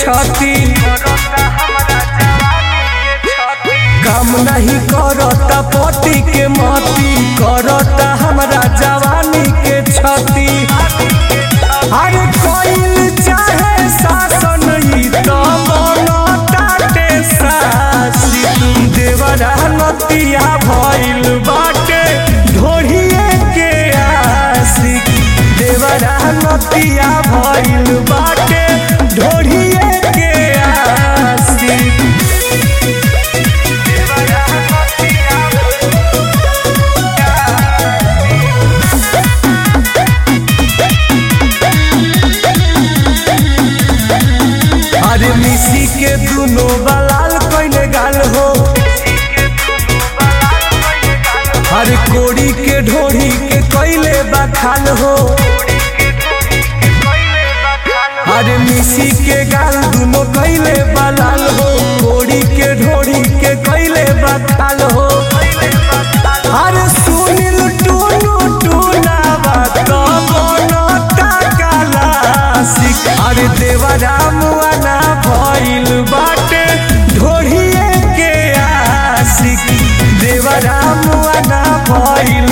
छती काम नहीं करता पति के मती करता हमरा जवानी के छती अरे कोइल चाहे शासन ही तो बनताटे सासी देवरा नतिया भइल बाटे ढोढ़िए के आशिक देवरा नतिया भइल बाटे ढोढ़िए के आशिक अरे मिसी के दुनो बलाल कइले गाल हो अरे कोड़ी के ढोढ़ी के कइले बखाल हो अरे मिसी के गाल दुनो कइले बलाल हो कोड़ी के ढोढ़ी के कइले बखाल हो अरे सुनिल टूनू टूनावा तो बनता कालासिक अरे देवरा मुआना भइल बाटे ढोढ़िए के आशिक देवरा मुआना भइल